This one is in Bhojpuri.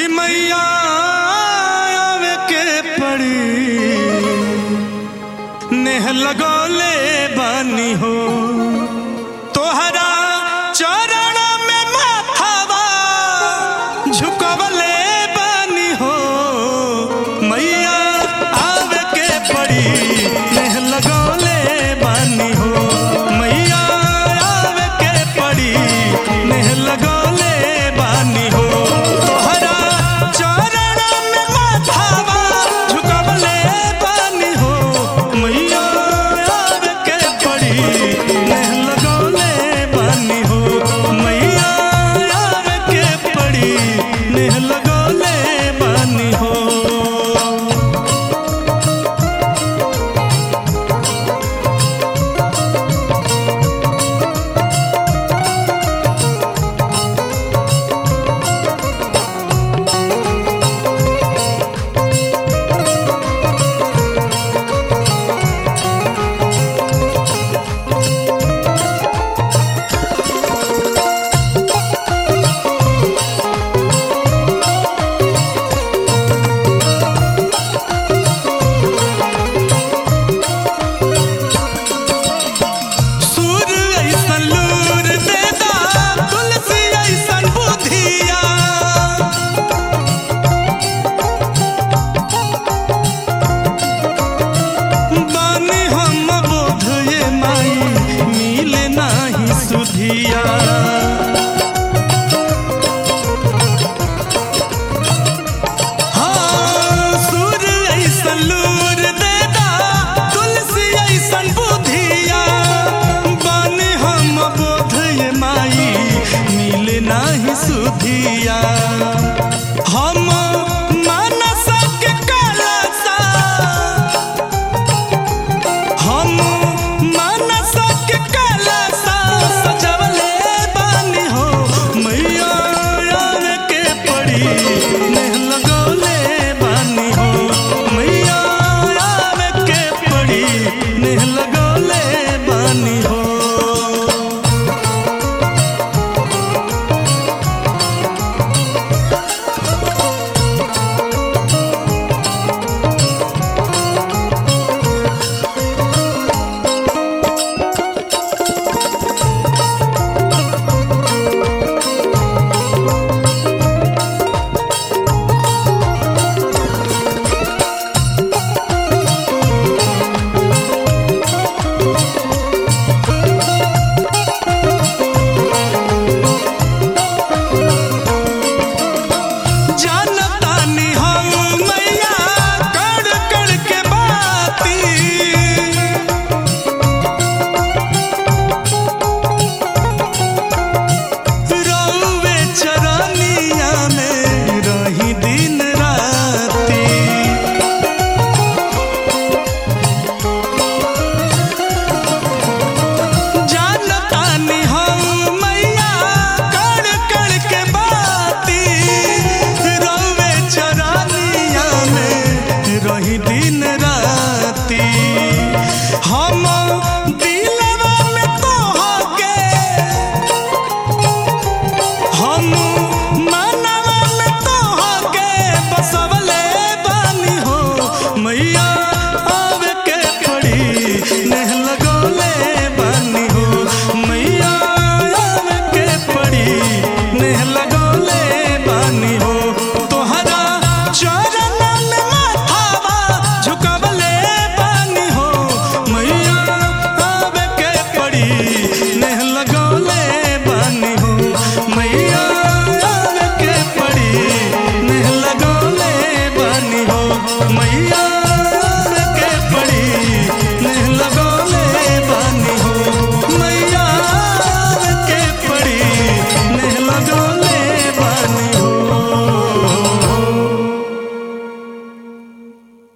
मैया आवे के पड़ी नेह लगौले बानी हो तोहरा चरण में माथावा झुकवले बानी हो मैया आवे के पड़ी नेह लगौले बानी हो मैया आवे के पड़ी नेह लगौले बानी हो तोहरा चरण में माथावा झुकवले बानी हो मैया आवे के पड़ी नेह लगौले बानी हो मैया आवे के पड़ी नेह लगौले बानी हो सूर ऐसन लूर देदा तुलसी ऐसन बुधिया बानी हम बोध ये माई मिले नाही सुधिया हाँ, सूर ऐसन लूर देदा तुलसी ऐसन बुधिया बानी हम बोध ये माई मिले नाही सुधिया हम मानस के कलसा हम मानस के कलसा सजवले बानी हो मैया आवे के पड़ी नेह लगौले बानी हो मैया आवे के पड़ी नेह लगौले बानी हो जानतानी हम मैया कड़ कड़ के बाती रउवे चरनिया में रही दिन राती जानतानी हम मैया कड़ कड़ के बाती रउवे चरनिया में रही दिन राती हम दिलवा में तोहके हम